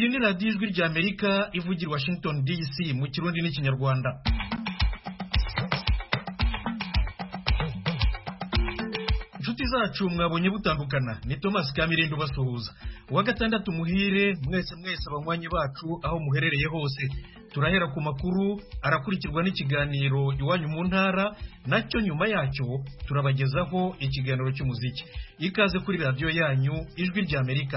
iyi ni radiyo ijwi ry'amerika ivugira i washington dc mu kirundi n'ikinyarwanda inshuti zacu mwabonye butandukana ni thomas kamirindi ubasuhuza uwa gatandatu muhire mwese mwese abanywanyi bacu aho muherereye hose turahera ku makuru arakurikirwa n'ikiganiro iwanyu mu ntara nacyo nyuma yacyo turabagezaho ikiganiro cy'umuziki ikaze kuri radiyo yanyu ijwi ry'amerika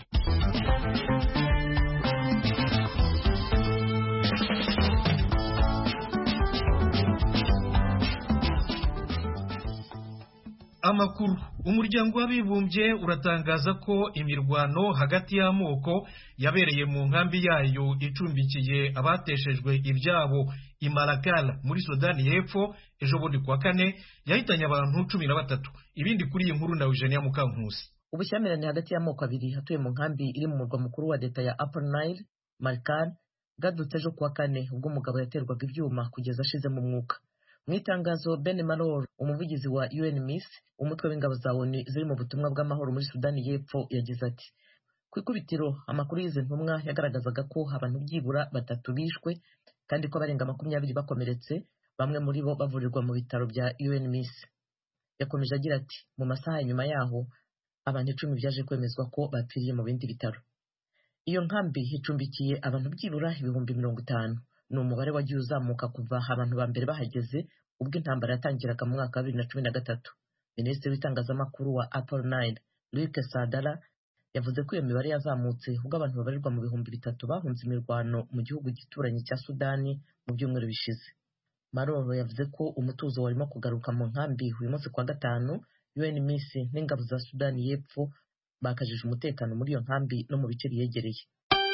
amakuru umuryango w'abibumbye uratangaza ko imirwano hagati y'amoko yabereye mu nkambi yayo icumbikiye abateshejwe ibyabo i Malakal muri Sudani y'Epfo ejo bundi kuwa kane yahitanye abantu cumi na batatu ibindi kuri iyi nkuru na Eugenia Mukankusi ubushyamirane hagati y'amoko abiri atuye mu nkambi iri mu murwa mukuru wa leta ya Upper Nile Malakal bwadutse ejo kuwa kane ubwo umugabo yaterwaga ibyuma kugeza ashizemo umwuka mu itangazo Ben Malor umuvugizi wa UNMISS umutwe w'ingabo za ONU ziri mu butumwa bw'amahoro muri Sudani y'Epfo yagize ati ku ikubitiro amakuru y'izi ntumwa yagaragazaga ko abantu byibura batatu bishwe kandi ko abarenga makumyabiri bakomeretse bamwe muri bo bavurirwa mu bitaro bya UNMISS yakomeje agira ati mu masaha ya nyuma yaho abantu icumi byaje kwemezwa ko bapfiriye mu bindi bitaro iyo nkambi icumbikiye abantu byibura ibihumbi mirongo itanu ni umubare wagiye uzamuka kuva abantu ba mbere bahageze ubwo intambara yatangiraga mu mwaka wa bibiri na cumi na gatatu minisitiri w'itangazamakuru wa Apple Nile Luc Sadala yavuze ko iyo mibare yazamutse ubwo abantu babarirwa mu bihumbi bitatu bahunze imirwano mu gihugu gituranyi cya Sudani mu byumweru bishize Maroro yavuze ko umutuzo warimo kugaruka mu nkambi uyu munsi kwa gatanu UNMISS n'ingabo za Sudani y'Epfo bakajije umutekano muri iyo nkambi no mu bice biyegereye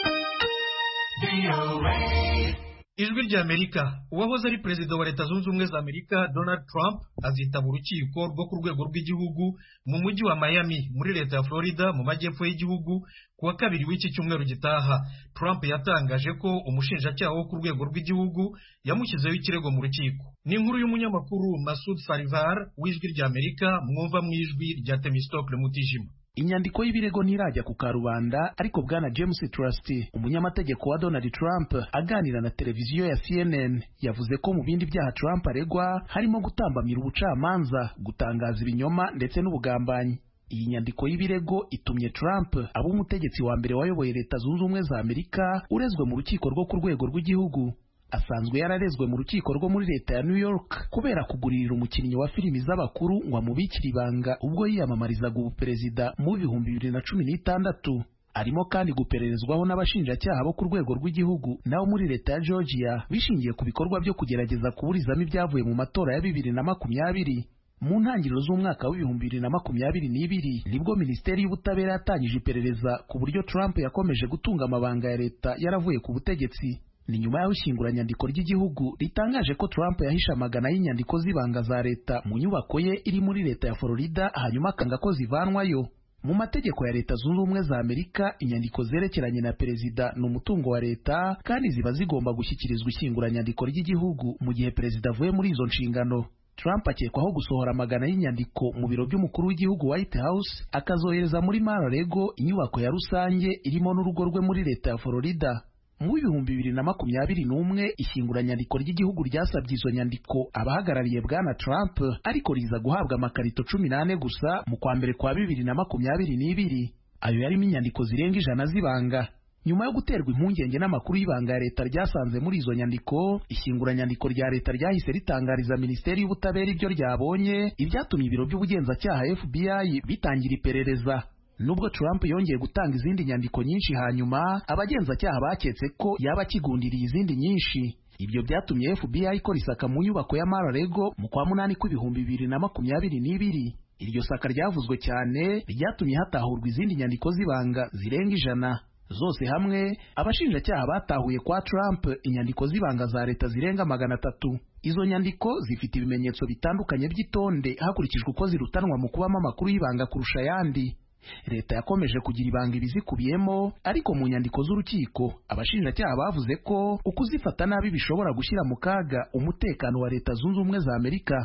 ijwi ry'amerika uwahoze ari perezida wa leta zunze ubumwe za amerika donald trump azitaba urukiko rwo ku rwego rw'igihugu mu mujyi wa miami muri leta ya florida mu majyepfo y'igihugu ku wa kabiri w'iki cyumweru gitaha trump yatangaje ko umushinjacyaha wo ku rwego rw'igihugu yamushyizeho ikirego mu rukiko ni inkuru y'umunyamakuru masud sarivar w'ijwi ry'amerika mwumva mu ijwi rya temistokle mutijima inyandiko y'ibirego ntirajya ku karubanda ariko bwana james trusty umunyamategeko wa donald trump aganira na televiziyo ya cnn yavuze ko mu bindi byaha trump aregwa harimo gutambamira ubucamanza gutangaza ibinyoma ndetse n'ubugambanyi iyi nyandiko y'ibirego itumye trump aba umutegetsi wa mbere wayoboye leta zunze ubumwe za amerika urezwe mu rukiko rwo ku rwego rw'igihugu asanzwe yararezwe mu rukiko rwo muri leta ya New York kubera kuguririra umukinnyi wa filimi z'abakuru ngo amubikire ibanga ubwo yiyamamarizaga ubuperezida mu bihumbi bibiri na cumi n'itandatu arimo kandi gupererezwaho n'abashinjacyaha bo ku rwego rw'igihugu nabo muri leta ya Georgia bishingiye ku bikorwa byo kugerageza kuburizamo ibyavuye mu matora ya bibiri na makumyabiri mu ntangiriro z'umwaka w'ibihumbi bibiri na makumyabiri n'ibiri nibwo minisiteri y'ubutabera yatangije iperereza ku buryo Trump yakomeje gutunga amabanga ya leta yaravuye ku butegetsi ni nyuma y'aho ishyinguranyandiko ry'igihugu ritangaje ko Trump yahishe amagana y'inyandiko z'ibanga za leta mu nyubako ye iri muri leta ya Florida hanyuma akanga ko zivanwayo mu mategeko ya leta zunze ubumwe za Amerika inyandiko zerekeranye na perezida ni umutungo wa leta kandi ziba zigomba gushyikirizwa ishyinguranyandiko ry'igihugu mu gihe perezida avuye muri izo nshingano Trump akekwaho gusohora amagana y'inyandiko mu biro by'umukuru w'igihugu White House akazohereza muri Mar-a-Lago inyubako ya rusange irimo n'urugo rwe muri leta ya Florida mu bihumbi bibiri na makumyabiri n'umwe ishyinguranyandiko ry'igihugu ryasabye izo nyandiko abahagarariye bwana Trump ariko riza guhabwa amakarito cumi n'ane gusa mu kwa mbere kwa bibiri na makumyabiri n'ibiri ayo yarimo inyandiko zirenga ijana z'ibanga nyuma yo guterwa impungenge n'amakuru y'ibanga ya leta ryasanze muri izo nyandiko ishyinguranyandiko rya leta ryahise ritangariza minisiteri y'ubutabera ibyo ryabonye ibyatumye ibiro by'ubugenzacyaha FBI bitangira iperereza nubwo Trump yongeye gutanga izindi nyandiko nyinshi hanyuma abagenzacyaha baketse ko yaba akigundiriye izindi nyinshi ibyo byatumye FBI ikora isaka mu nyubako ya Mar-a-Lago mu kwa munani kw'ibihumbi bibiri na makumyabiri n'ibiri iryo saka ryavuzwe cyane ryatumye hatahurwa izindi nyandiko z'ibanga zirenga ijana zose hamwe abashinjacyaha batahuye kwa Trump inyandiko z'ibanga za leta zirenga magana atatu izo nyandiko zifite ibimenyetso bitandukanye by'itonde hakurikijwe uko zirutanwa mu kubamo amakuru y'ibanga kurusha ayandi leta yakomeje kugira ibanga ibizikubiyemo ariko mu nyandiko z'urukiko abashinjacyaha bavuze ko ukuzifata nabi bishobora gushyira mu kaga umutekano wa leta zunze ubumwe za amerika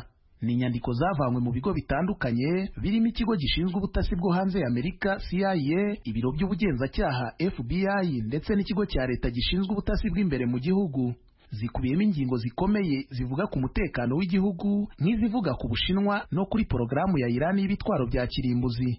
ni inyandiko zavanywe mu bigo bitandukanye birimo ikigo gishinzwe ubutasi bwo hanze ya Amerika CIA, ibiro by'ubugenzacyaha FBI ndetse n'ikigo cya leta gishinzwe ubutasi bw'imbere mu gihugu. Zikubiyemo ingingo zikomeye zivuga ku mutekano w'igihugu nk'izivuga ku Bushinwa no kuri porogaramu ya Irani y'ibitwaro bya kirimbuzi.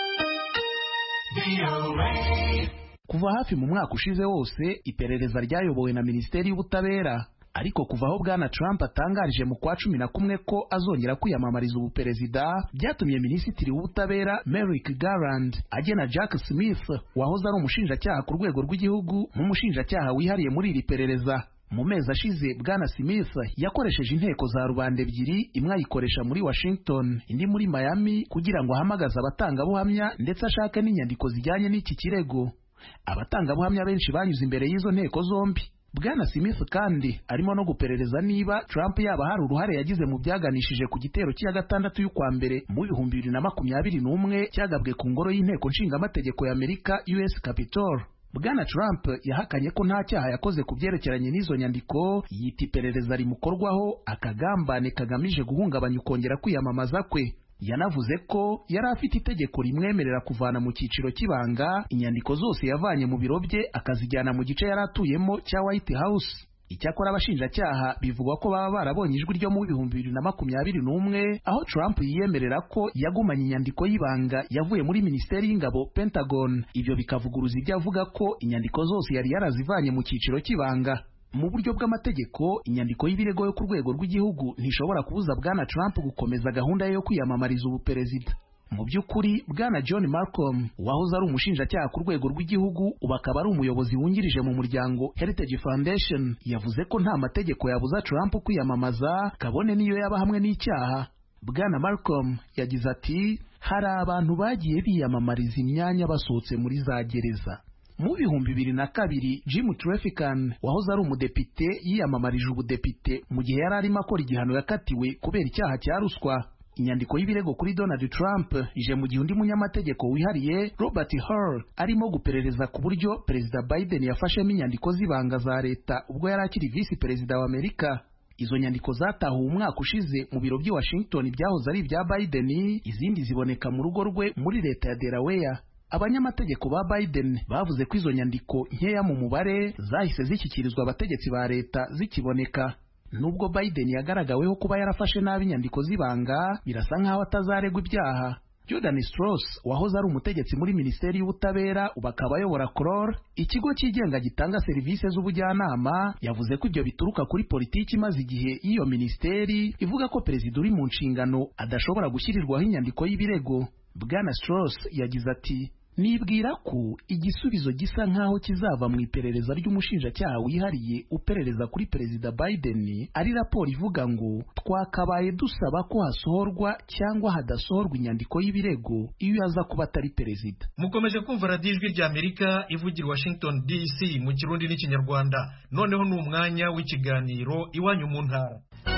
Kuva hafi mu mwaka ushize wose iperereza ryayobowe na Minisiteri y'Ubutabera ariko kuva aho bwana Trump atangarije mu kwa cumi na kumwe ko azongera kwiyamamariza ubuperezida byatumye minisitiri w'ubutabera Merrick Garland agena Jack Smith wahoze ari umushinjacyaha ku rwego rw'igihugu nk'umushinjacyaha wihariye muri iri perereza mu mezi ashize bwana Smith yakoresheje inteko za rubanda ebyiri imwe ayikoresha muri Washington indi muri Miami kugira ngo ahamagaze abatangabuhamya ndetse ashake n'inyandiko zijyanye n'iki kirego abatangabuhamya benshi banyuze imbere y'izo nteko zombi Bwana Smith kandi arimo no guperereza niba Trump yaba hari uruhare yagize mu byaganishije ku gitero cya gatandatu y'ukwa mbere mu bihumbi bibiri na makumyabiri n'umwe cyagabwe ku ngoro y'inteko nshingamategeko ya Amerika US Capitol. Bwana Trump yahakanye ko nta cyaha yakoze ku byerekeranye n'izo nyandiko yita iperereza rimukorwaho akagambane kagamije guhungabanya ukongera kwiyamamaza kwe. yanavuze ko yari afite itegeko rimwemerera kuvana mu cyiciro cy'ibanga inyandiko zose yavanye mu biro bye akazijyana mu gice yari atuyemo cya White House. Icyakora abashinjacyaha bivugwa ko baba barabonye ijwi ryo mu bihumbi bibiri na makumyabiri n'umwe aho Trump yiyemerera ko yagumanye inyandiko y'ibanga yavuye muri Minisiteri y'Ingabo Pentagon. Ibyo bikavuguruza ibyo avuga ko inyandiko zose yari yarazivanye mu cyiciro cy'ibanga. mu buryo bw'amategeko inyandiko y'ibirego yo ku rwego rw'igihugu ntishobora kubuza bwana Trump gukomeza gahunda ye yo kwiyamamariza ubuperezida mu by'ukuri bwana John Malcolm wahoze ari umushinjacyaha ku rwego rw'igihugu ubu akaba ari umuyobozi wungirije mu muryango Heritage Foundation yavuze ko nta mategeko yabuza Trump kwiyamamaza kabone niyo yaba hamwe n'icyaha bwana Malcolm yagize ati hari abantu bagiye biyamamariza imyanya basohotse muri za gereza mu bihumbi bibiri na kabiri Jim Traffican wahoze ari umudepite yiyamamarije ubudepite mu gihe yari arimo akora igihano yakatiwe kubera icyaha cya ruswa inyandiko y'ibirego kuri Donald Trump ije mu gihe undi munyamategeko wihariye Robert Hur arimo guperereza ku buryo perezida Biden yafashemo inyandiko z'ibanga za leta ubwo yari akiri visi perezida wa Amerika izo nyandiko zatahuwe umwaka ushize mu biro by'i Washington byahoze ari ibya Biden izindi ziboneka mu rugo rwe muri leta ya Delaware abanyamategeko ba Biden bavuze ko izo nyandiko nkeya mu mubare zahise zishyikirizwa abategetsi ba leta zikiboneka nubwo Biden yagaragaweho kuba yarafashe nabi inyandiko z'ibanga birasa nk'aho atazaregwa ibyaha Jordan Strauss wahoze ari umutegetsi muri Minisiteri y'Ubutabera ubu akaba ayobora CROL ikigo cyigenga gitanga serivisi z'ubujyanama yavuze ko ibyo bituruka kuri politiki imaze igihe y'iyo minisiteri ivuga ko perezida uri mu nshingano adashobora gushyirirwaho inyandiko y'ibirego Bwana Strauss yagize ati nibwira ko igisubizo gisa nk'aho kizava mu iperereza ry'umushinjacyaha wihariye uperereza kuri perezida Biden ari raporo ivuga ngo twakabaye dusaba ko hasohorwa cyangwa hadasohorwa inyandiko y'ibirego iyo yaza kuba atari perezida mukomeje kumva radiyo ijwi rya amerika ivugira washington dc mu kirundi n'ikinyarwanda noneho ni umwanya w'ikiganiro iwanyu mu ntara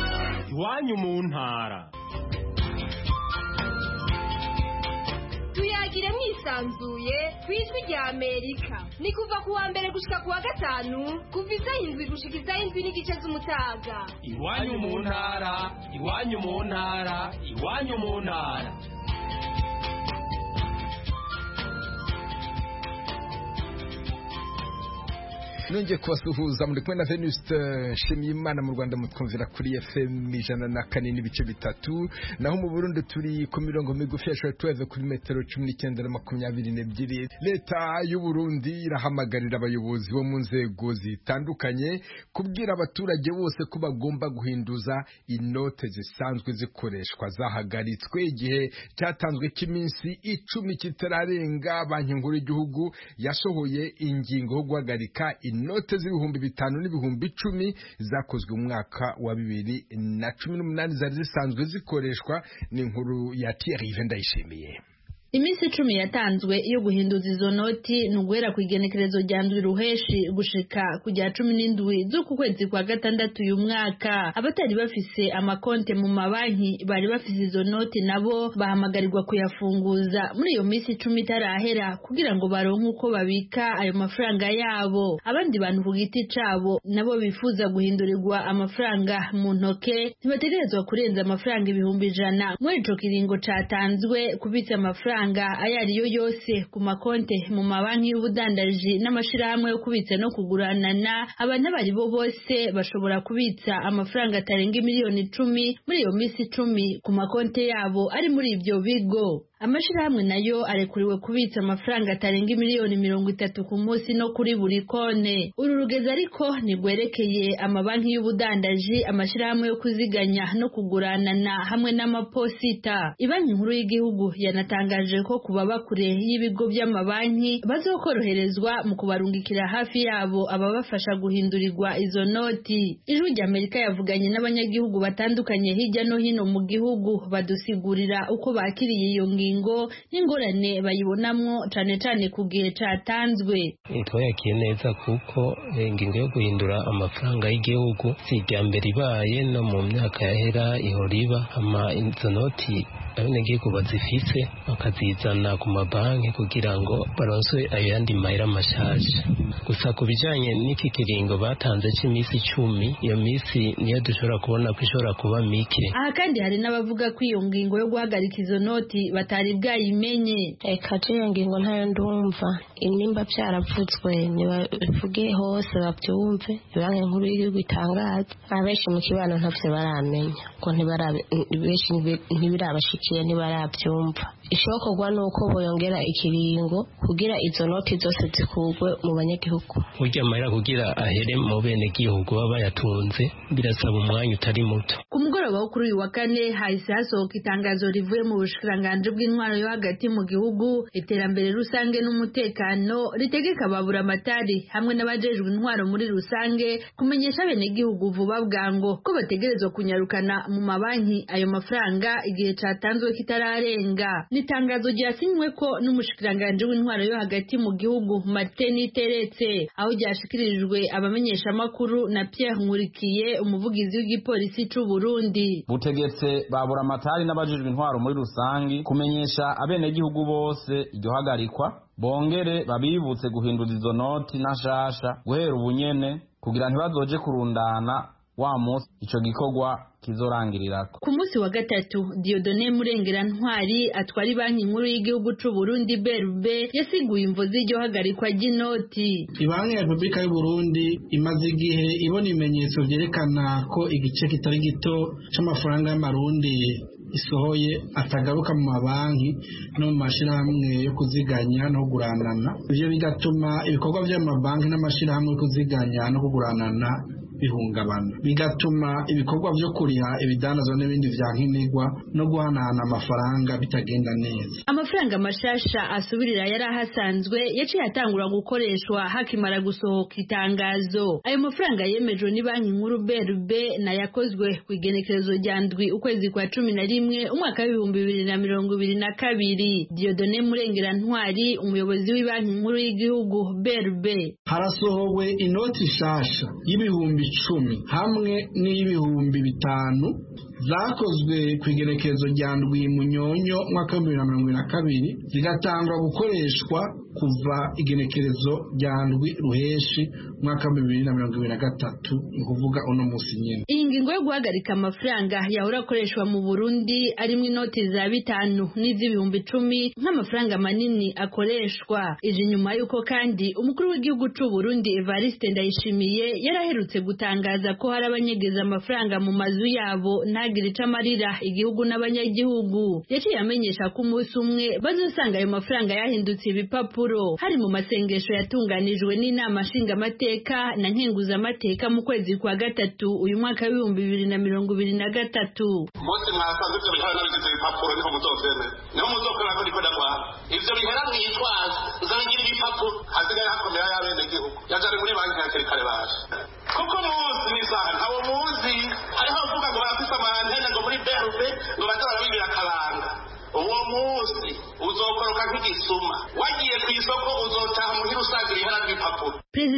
iwanyu mu ntara tuyagire mwisanzuye ku ijwi rya amerika ni kuva ku wa mbere gushika ku wa gatanu kuva isaha indwi gushika isaha indwi n'igice z'umutaga iwanyu mu ntara iwanyu mu ntara iwanyu mu ntara nongeye kubasuhuza muri kumwe na venuste nshimiyimana mu rwanda mutwumvira kuri fm ijana na kane n'ibice bitatu naho mu burundi turi ku mirongo migufi ya tuweve kuri metero cumi n'icyenda na makumyabiri n'ebyiri leta y'u burundi irahamagarira abayobozi bo mu nzego zitandukanye kubwira abaturage bose ko bagomba guhinduza inote zisanzwe zikoreshwa zahagaritswe igihe cyatanzwe cy'iminsi icumi kitararenga banki nkuru y'igihugu yasohoye ingingo yo guhagarika inote z'ibihumbi bitanu n'ibihumbi icumi zakozwe mu mwaka wa bibiri na cumi n'umunani zari zisanzwe zikoreshwa n'inkuru ya Thierry Ndayishimiye iminsi icumi yatanzwe yo guhinduza izo noti ni uguhera ku igenekerezo rya ndwi ruheshi gushika ku rya cumi n'indwi z'uku kwezi kwa gatandatu uyu mwaka abatari bafise amakonte mu mabanki bari bafise izo noti nabo bahamagarirwa kuyafunguza muri iyo minsi icumi itarahera kugira ngo baronke uko babika ayo mafaranga yabo abandi bantu ku giti cabo nabo bifuza guhindurirwa amafaranga mu ntoke ntibategerezwa kurenza amafaranga ibihumbi ijana muri ico kiringo catanzwe kubitsa amafaranga ayo ariyo yose ku makonte mu mabanki y'ubudandaji n'amashirahamwe yo kubitsa no kuguranana abantu abo ari bo bose bashobora kubitsa amafaranga atarenga miliyoni icumi muri iyo minsi icumi ku makonte yabo ari muri ibyo bigo amashirahamwe nayo arekuriwe kubitsa amafaranga atarenga miliyoni mirongo itatu ku munsi no kuri buri kone uru rugezi ariko ntigwerekeye amabanki y'ubudandaji amashirahamwe yo kuziganya no kuguranana hamwe n'amaposita ibanki nkuru y'igihugu yanatangaje ko ku baba kure y'ibigo by'amabanki bazokoroherezwa mu kubarungikira hafi yabo ababafasha guhindurirwa izo noti ijwi ry'amerika yavuganye n'abanyagihugu batandukanye hirya no hino mu gihugu badusigurira uko bakiriye iyo ngingo n'ingorane bayibonamwo cane cane ku gihe catanzwe twayakiye neza kuko ingingo yo guhindura amafaranga y'igihugu si irya mbere ibaye no mu myaka yahera ihora iba ama izo noti abenegihugu bazifise bakazizana ku mabanki kugira ngo baronswe ayo yandi mahera mashasha gusa ku bijanye n'iki kiringo batanze c'iminsi icumi iyo minsi niyo dushobora kubona ko ishobora kuba mike aha kandi hari n'abavuga ko iyo ngingo yo guhagarika izo noti batari bwayimenye reka iyo ngingo ntayo ndumva nimba byaravutswe nibavuge hose babyumve banki nkuru y'igihugu itangaza abenshi mu kibano ntavyo baramenya ko benshi ntibirabashikiye ntibarabyumva ishokorwa ni uko boyongera ikiringo kugira izo noti zose zikurwe mu banyagihugu burya amahera kugira ahere mu bene gihugu baba bayatunze birasaba umwanya utari muto ku mugoroba wo kuri uyu wa kane hahise hasohoka itangazo rivuye mu bushikiranganji bw'intwaro yo hagati mu gihugu iterambere rusange n'umutekano ritegeka babura amatari hamwe n'abajejwe intwaro muri rusange kumenyesha abenegihugu vuba bwango ko bategerezwa kunyarukana mu mabanki ayo mafaranga igihe catanzwe kitararenga ni itangazo ryasinywe ko n'umushikiranganji w'intwaro yo hagati mu gihugu Martin Teretse aho ryashikirijwe abamenyeshamakuru na Pierre Nkurikiye umuvugizi w'igipolisi c'u Burundi butegetse babura amatari n'abajijwe intwaro muri rusangi kumenyesha abenegihugu bose iryo hagarikwa bongere babibutse guhindura izo noti nashasha guhera ubunyene kugira ntibazoje kurundana wa munsi ico gikorwa kizorangirirako ku munsi wa gatatu Diodone Murengera Ntwari atwara banki nkuru y'igihugu c'u Burundi BRB yasiguye imvo z'iryo hagarikwa ry'inoti Ibanki ya Repubulika y'u Burundi imaze igihe ibona ibimenyetso vyerekana ko igice kitari gito c'amafaranga y'amarundi isohoye atagaruka mu mabanki no mu mashirahamwe yo kuziganya no kuguranana ivyo bigatuma ibikorwa vy'amabanki n'amashirahamwe yo kuziganya no kuguranana bihungabana bigatuma ibikorwa vyo kuriha ibidandazwa n'ibindi vya nkenerwa no guhanahana amafaranga bitagenda neza amafaranga mashasha asubirira yari ahasanzwe yaciye atangura gukoreshwa hakimara gusohoka itangazo ayo mafaranga yemejwe ni banki nkuru BRB na yakozwe ku igenekerezo rya ndwi ukwezi kwa cumi na rimwe umwaka w'ibihumbi bibiri na mirongo ibiri na kabiri Diodone Murengera Ntwari umuyobozi w'ibanki nkuru y'igihugu BRB harasohowe inoti shasha y'ibihumbi icumi hamwe n'iy'ibihumbi bitanu zakozwe ku igerekezo rya ndwi munyonyo mwaka w'ibihumbi bibiri na mirongo ibiri na kabiri zigatangwa gukoreshwa kuva igenekerezo rya ndwi ruheshi mwaka w'ibihumbi bibiri na mirongo ibiri na gatatu ni ukuvuga uno munsi nyine iyi ngingo yo guhagarika amafaranga yahora akoreshwa mu burundi arimo inoti za bitanu n'iz'ibihumbi icumi nk'amafaranga manini akoreshwa ije nyuma y'uko kandi umukuru w'igihugu c'u Burundi Evariste Ndayishimiye yaraherutse gutangaza ko hari abanyegeza amafaranga mu mazu yabo ntagire ico amarira igihugu n'abanyagihugu yaciye amenyesha ko umunsi umwe bazosanga ayo mafaranga yahindutse ibipapuro hari mu masengesho yatunganijwe n'inama nshingamateka na nkenguzamateka mu kwezi kwa gatatu uyu mwaka w'ibihumbi bibiri na mirongo ibiri na gatatu umunsi mwasanze ivyo bihera nabigize ibipapuro niho muzovyemera niho muzokora ko ndiko ndagwara ivyo bihera mwitwaza uzabigira ibipapuro hasigaye hakomera y'abenegihugu yajane muri banki hakiri kare baje kuko muzi n'isaha ntawo muzi hariho abavuga ngo barafise amantene ngo muri berube ngo baza barabibira akaranga uwo munsi uzokora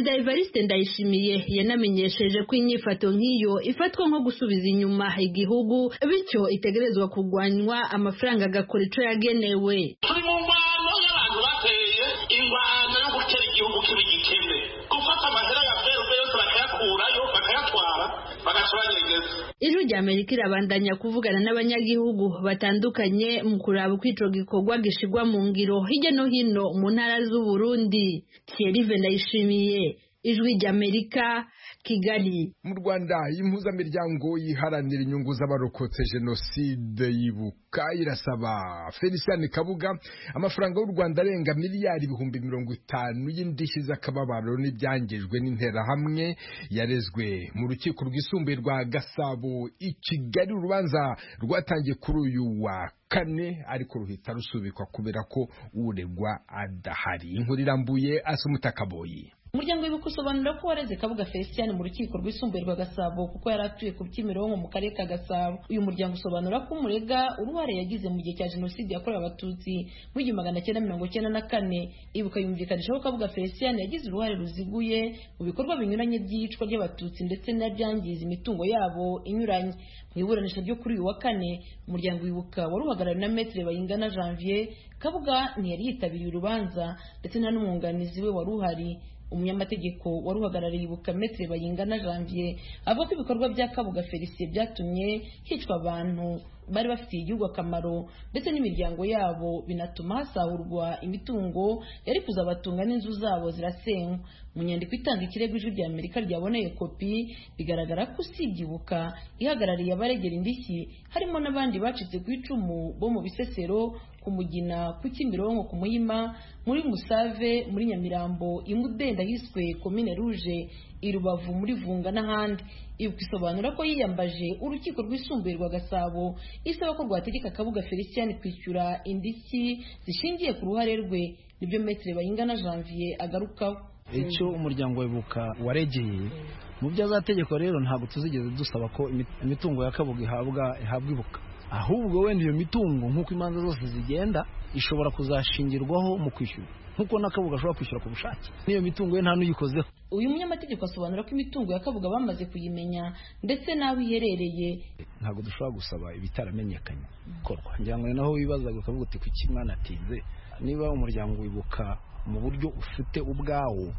perezida evariste ndayishimiye yanamenyesheje ko inyifato nk'iyo ifatwa nko gusubiza inyuma igihugu bityo itegerezwa kurwanywa amafaranga agakora ico yagenewe turi mu ngwano y'abantu bateye ingwano yo gutera igihugu kiba igikene gufata amahera ya verbe yose bakayakurayo bakayatwara bagaca banyegeza ijwi rya amerika irabandanya kuvugana n'abanyagihugu batandukanye mu kuraba uko ico gikorwa gishirwa mu ngiro hirya no hino mu ntara z'uburundi thierry ndayishimiye ijwi rya amerika kigali mu rwanda impuzamiryango yiharanira inyungu z'abarokotse jenoside yibuka irasaba felicien kabuga amafaranga y'u rwanda arenga miliyari ibihumbi mirongo itanu y'indishyi z'akababaro n'ibyangijwe n'interahamwe yarezwe mu rukiko rwisumbuye rwa gasabo i kigali urubanza rwatangiye kuri uyu wa kane ariko ruhita rusubikwa kubera ko uregwa adahari inkuru irambuye asa umutakaboyi umuryango wibuka usobanura ko wareze kabuga felicien mu rukiko rwisumbuye rwa gasabo kuko yari atuye ku kimironko mu karere ka gasabo uyu muryango usobanura ko umurega uruhare yagize mu gihe cya jenoside yakorewe abatutsi mu igihumbi magana cyenda mirongo cyenda na kane ibuka yumvikanisha ko kabuga felicien yagize uruhare ruziguye mu bikorwa binyuranye by'iyicwa ry'abatutsi ndetse n'ibyangiza imitungo yabo inyuranye mu iburanisha ryo kuri uyu wa kane umuryango wibuka wari uhagarariwe na metere bayingana janvier kabuga ntiyari yitabiriye urubanza ndetse nta n'umwunganizi we wari uhari umunyamategeko wari uhagarariye ibuka metere bayingana janvier avuga ko ibikorwa bya kabuga felicien byatumye hicwa abantu bari bafitiye igihugu akamaro ndetse n'imiryango yabo binatuma hasahurwa imitungo yari kuzabatunga n'inzu zabo zirasenywa mu nyandiko itanga ikirego ijwi rya amerika ryaboneye kopi bigaragara ko usibye ibuka ihagarariye abaregera indishyi harimo n'abandi bacitse ku icumu bo mu bisesero ku mugina ku kimironko ku muhima muri musave muri nyamirambo imudenda hiswe komine ruje i rubavu muri vunga n'ahandi ibuka isobanura ko yiyambaje urukiko rwisumbuye rwa gasabo isaba ko rwategeka kabuga felicien kwishyura indishyi zishingiye ku ruhare rwe nibyo metere bayingana janvier agarukaho icyo umuryango wibuka waregeye mu byo azategeko rero ntabwo tuzigeze dusaba ko imitungo ya kabuga ihabwa ihabwa ibuka ahubwo wenda iyo mitungo nk'uko imanza zose zigenda ishobora kuzashingirwaho mu kwishyura nk'uko n'akabuga ashobora kwishyura ku bushake n'iyo mitungo ye nta n'uyikozeho uyu munyamategeko asobanura ko imitungo ya kabuga bamaze kuyimenya ndetse n'aho iherereye ntabwo dushobora gusaba ibitaramenyekanye gukorwa ngira ngo ni naho wibazaga ukavuga uti kuki mwana atinze niba umuryango wibuka mu buryo ufite ubwawo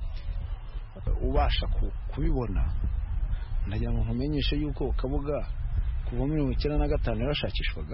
ubasha kubibona ndagira ngo nkumenyeshe yuko kabuga kuva muri mirongo icyenda na gatanu yarashakishwaga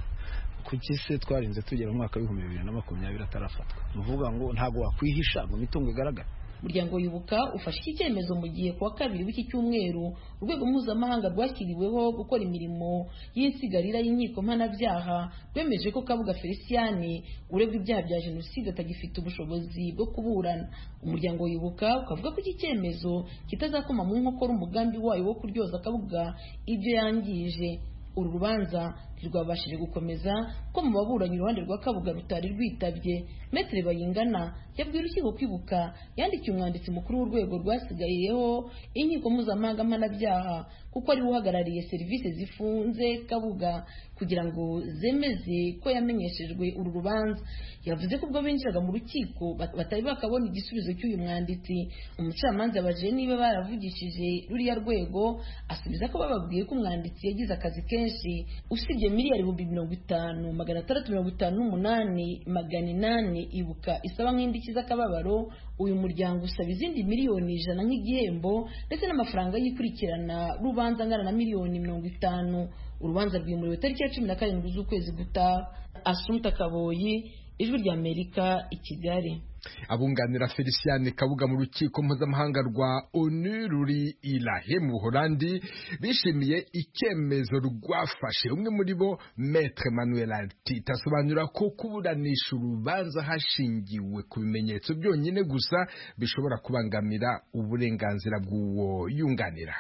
kuki se twarinze tugera mu mwaka w'ibihumbi bibiri na makumyabiri atarafatwa ni ukuvuga ngo ntabwo wakwihisha ngo imitungo igaragare umuryango wibuka ufashe iki cyemezo mu gihe kuwa kabiri w'iki cyumweru urwego mpuzamahanga rwashyiriweho gukora imirimo y'insigarira y'inkiko mpanabyaha rwemeje ko kabuga felicien uregwa ibyaha bya jenoside atagifite ubushobozi bwo kuburana umuryango wibuka ukavuga ko iki cyemezo kitazakoma mu nkokora umugambi wayo wo kuryoza kabuga ibyo yangije uru rubanza ntirwabashije gukomeza ko mu baburanyi uruhande rwa kabuga rutari rwitabye metere bayingana yabwiye urukiko kwibuka yandikiye umwanditsi mukuru w'urwego rwasigayeho inkiko mpuzamahanga mpanabyaha kuko ariwe uhagarariye serivisi zifunze kabuga kugira ngo zemeze ko yamenyeshejwe uru rubanza yavuze ko ubwo binjiraga mu rukiko batari bakabona igisubizo cy'uyu mwanditsi umucamanza abajije niba baravugishije ruriya rwego asubiza ko bababwiye ko umwanditsi yagize akazi kenshi usibye miliyari ibihumbi mirongo itanu magana atandatu mirongo itanu n'umunani magana inani ibuka isaba nk'indishyi z'akababaro uyu muryango usaba izindi miliyoni ijana nk'igihembo ndetse n'amafaranga yikurikirana rubanza angana na miliyoni mirongo itanu urubanza rwimuriwe tariki ya cumi na karindwi z'ukwezi gutaha asumta kaboyi ijwi ry'amerika i kigali abunganira felicien kabuga mu rukiko mpuzamahanga rwa onu ruri irahe mu buholandi bishimiye icyemezo rwafashe umwe muri bo metre manuel artite asobanura ko kuburanisha urubanza hashingiwe ku bimenyetso byonyine gusa bishobora kubangamira uburenganzira bw'uwo yunganira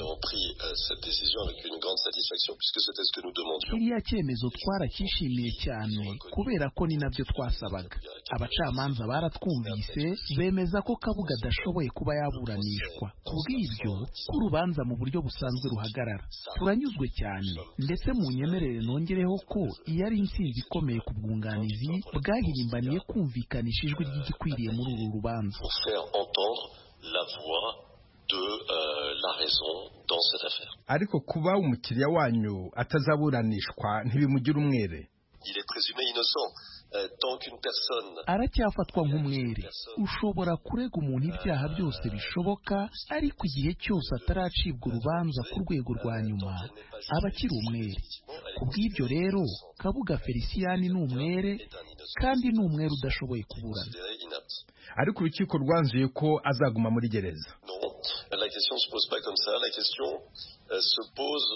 kiriya cyemezo twaracyishimiye cyane kubera ko ni nabyo twasabaga abacamanza baratwumvise bemeza ko kabuga adashoboye kuba yaburanishwa kubw'ibyo ko urubanza mu buryo busanzwe ruhagarara turanyuzwe cyane ndetse mu nyemerere nongereho ko iyo ari intsinzi ikomeye ku bwunganizi bwahirimbaniye kumvikanisha ijwi ry'igikwiriye muri uru rubanza la voie de euh, la raison dans cette affaire. ariko kuba umukiriya wanyu atazaburanishwa ntibimugira umwere Il est présumé innocent euh, tant qu'une personne aracyafatwa nk'umwere ushobora kurega umuntu ibyaha byose bishoboka ariko igihe cyose ataracibwa urubanza ku rwego rwa nyuma aba akiri umwere ku bw'ibyo rero kabuga feliciyani ni umwere kandi ni umwere udashoboye kuburana considéré inapte. ariko urukiko rwanzuye ko azaguma muri gereza Non, la question ne se pose pas comme ça. La question euh, se pose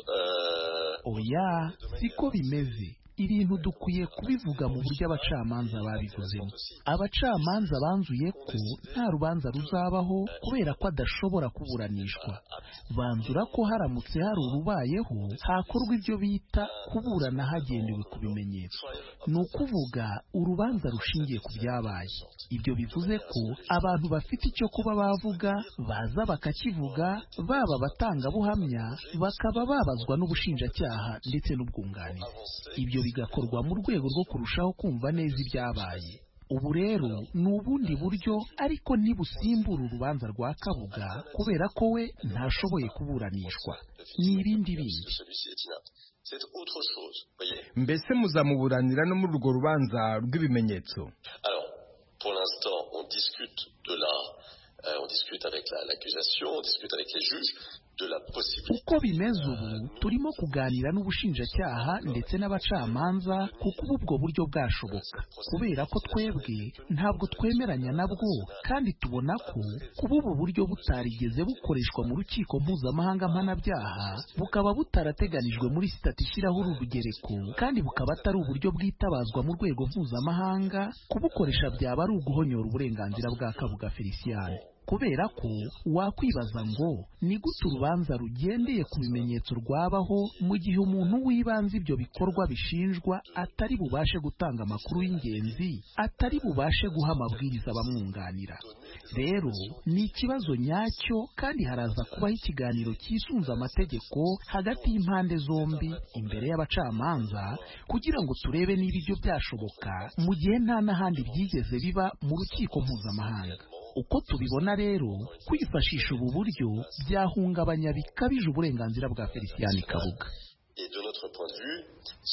euh, oya siko bimeze ibintu dukwiye kubivuga mu buryo abacamanza babivuzemo abacamanza banzuye ko nta rubanza ruzabaho kubera ko adashobora kuburanishwa banzura ko haramutse hari urubayeho hakorwa ibyo bita kuburana hagendewe ku bimenyetso ni ukuvuga urubanza rushingiye ku byabaye ibyo bivuze ko abantu bafite icyo kuba bavuga baza bakakivuga baba abatangabuhamya bakaba babazwa n'ubushinjacyaha ndetse n'ubwunganizi ibyo bigakorwa mu rwego rwo kurushaho kumva neza ibyabaye ubu rero ni ubundi buryo ariko ntibusimbura urubanza rwa kabuga kubera ko we ntashoboye kuburanishwa ni ibindi bindi celui-ci est inapte. C'est autre chose. Voyez. mbese muzamuburanira no muri urwo rubanza rw'ibimenyetso Alors, pour l'instant, on discute de la, euh, on discute avec la- l'accusation, on discute avec les juges de la possibilité. uko bimeze ubu turimo kuganira n'ubushinjacyaha ndetse n'abacamanza ku kuba ubwo buryo bwashoboka kubera ko twebwe ntabwo twemeranya nabwo kandi tubona ko kuba ubu buryo butarigeze bukoreshwa mu rukiko mpuzamahanga mpanabyaha bukaba butarateganijwe muri sitati ishyiraho uru rugereko kandi bukaba atari uburyo bwitabazwa mu rwego mpuzamahanga kubukoresha byaba ari uguhonyora uburenganzira bwa kabuga feliciyani kubera ko wakwibaza ngo ni gute urubanza rugendeye ku bimenyetso rwabaho mu gihe umuntu w'ibanze ibyo bikorwa bishinjwa atari bubashe gutanga amakuru y'ingenzi atari bubashe guha amabwiriza abamwunganira rero ni ikibazo nyacyo kandi haraza kubaho ikiganiro cyisunze amategeko hagati y'impande zombi imbere y'abacamanza kugira ngo turebe niba ibyo byashoboka mu gihe nta n'ahandi byigeze biba mu rukiko mpuzamahanga uko tubibona rero kwifashisha ubu buryo byahungabanya bikabije uburenganzira bwa feliciyani kabuga Et de notre point de vue,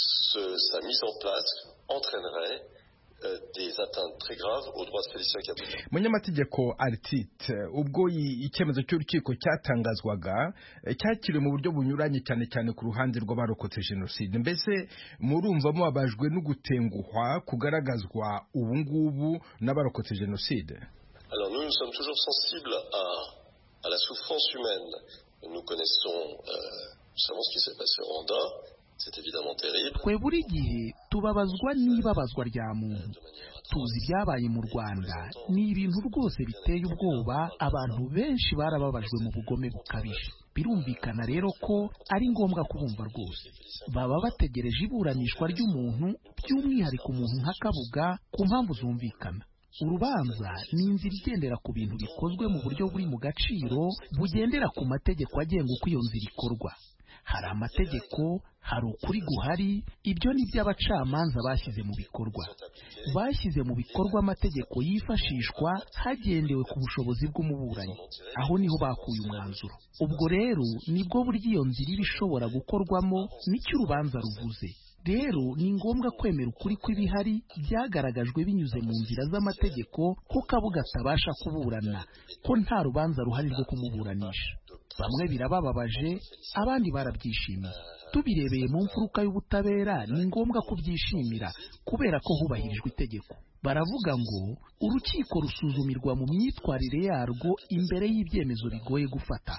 ce- sa mise en place entraînerait euh, des atteintes très graves aux droits de Félicien Kabuga. munyamategeko aritite ubwo i- icyemezo cy'urukiko cyatangazwaga eh, cyakiriwe mu buryo bunyuranye cyane cyane ku ruhande rw'abarokotse jenoside mbese murumva mubabajwe no gutenguhwa kugaragazwa ubu ngubu n'abarokotse jenoside Alors nous, nous sommes toujours sensibles à, à la souffrance humaine. Nous connaissons, euh, nous savons ce qui s'est passé au Rwanda. C'est évidemment terrible. twe buri gihe tubabazwa n'ibabazwa rya muntu tuzi ibyabaye mu rwanda ni ibintu rwose biteye ubwoba abantu benshi barababajwe mu bugome bukabije birumvikana rero ko ari ngombwa kubumva rwose baba bategereje iburanishwa ry'umuntu by'umwihariko umuntu nka kabuga ku mpamvu zumvikana urubanza ni inzira igendera ku bintu bikozwe mu buryo buri mu gaciro bugendera ku mategeko agenga uko iyo nzira ikorwa hari amategeko hari ukuri guhari ibyo ni byo abacamanza bashyize mu bikorwa bashyize mu bikorwa amategeko yifashishwa hagendewe ku bushobozi bw'umuburanyi aho niho bakuye umwanzuro ubwo rero nibwo buryo iyo nzira iba ishobora gukorwamo nicyo urubanza ruvuze rero ni ngombwa kwemera ukuri kw'ibihari byagaragajwe binyuze mu nzira z'amategeko ko kabuga atabasha kuburana ko nta rubanza ruhari rwo kumuburanisha bamwe birabababaje abandi barabyishimiye tubirebeye mu mfuruka y'ubutabera ni ngombwa kubyishimira kubera ko hubahirijwe itegeko baravuga ngo urukiko rusuzumirwa mu myitwarire yarwo imbere y'ibyemezo bigoye gufata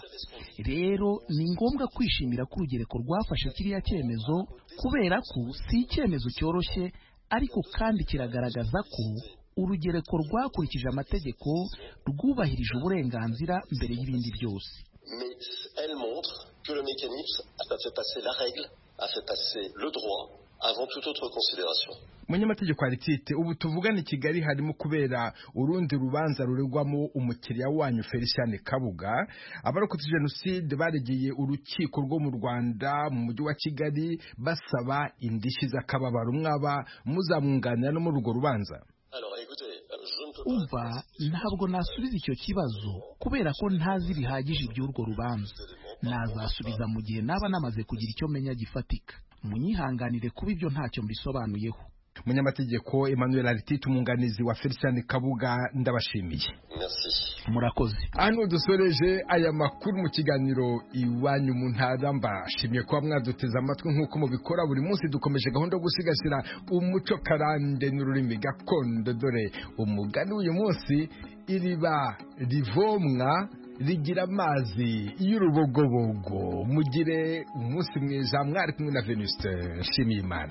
rero ni ngombwa kwishimira ko urugereko rwafashe kiriya cyemezo kubera ko si icyemezo cyoroshye ariko kandi kiragaragaza ko urugereko rwakurikije amategeko rwubahirije uburenganzira mbere y'ibindi byose Mais elle montre que le mécanisme a fait passer la règle, a fait passer le droit avant toute autre considération. munyamategeko aritite ubu tuvugana i kigali harimo kubera urundi rubanza ruregwamo umukiriya wanyu felicien kabuga abarokotse jenoside baregeye urukiko rwo mu rwanda mu mujyi wa kigali basaba indishyi z'akababaro mwaba muzamwunganira no muri urwo rubanza Alors écoutez, euh, je ne umva ntabwo nasubiza icyo kibazo kubera ko ntazi bihagije iby'urwo rubanza nazasubiza mu gihe naba namaze kugira icyo menya gifatika munyihanganire kuba ibyo ntacyo mbisobanuyeho umunyamategeko emmanuel aritite umwunganizi wa felicien kabuga ndabashimiye murakoze hano dusoreje aya makuru mu kiganiro iwanyu mu ntara mbashimiye kuba mwaduteze amatwi nk'uko mubikora buri munsi dukomeje gahunda yo gusigasira umuco karande n'ururimi gakondo dore umugani w'uyu munsi iriba rivomwa rigira amazi y'urubogobogo mugire umunsi mwiza mwari kumwe na venuste nshimiyimana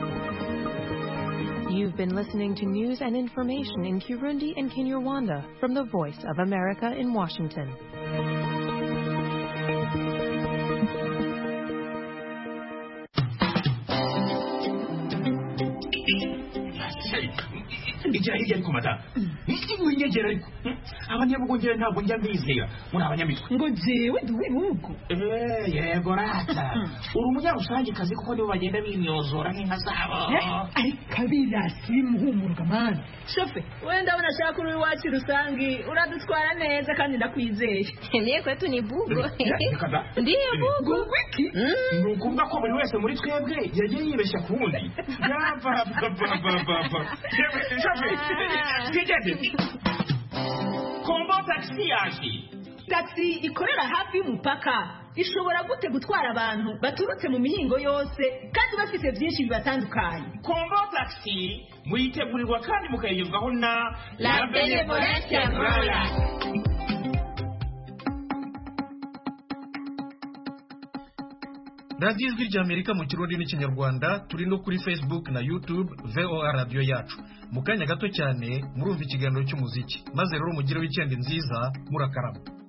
You've been listening to news and information in Kirundi and Kinyarwanda from the Voice of America in Washington. igira hirya ariko madamu winyegera ariko abanyabugongera ntabwo njya mbizera muri abanyamitwe ngo jewe ndi uw'ibihugu yego rata uri umunyarusangikazi kuko nibo bagenda bimyozora nk'inka zabo ariko abirasi bimuhumuruka mani shofe wenda ndabona ashaka uri iwacu rusange uradutwara neza kandi ndakwizeye niye kwetu ni bugo ndiye bugo wiki ni ukuvuga ko buri wese muri twebwe yagiye yibeshya ku wundi yapapapapapa shofe twigeze kombo tagisi yaje tagisi ikorera hafi y'umupaka ishobora gute gutwara abantu baturutse mu mihingo yose kandi bafite byinshi bibatandukanye kombo tagisi muyitegurirwa kandi mukayigezwaho na la benevolence royal radiyo ijwi ry'amerika mu kirundi n'ikinyarwanda turi no kuri facebook na youtube voa radiyo yacu mu kanya gato cyane murumva ikiganiro cy'umuziki maze rero mugire wikendi nziza murakarama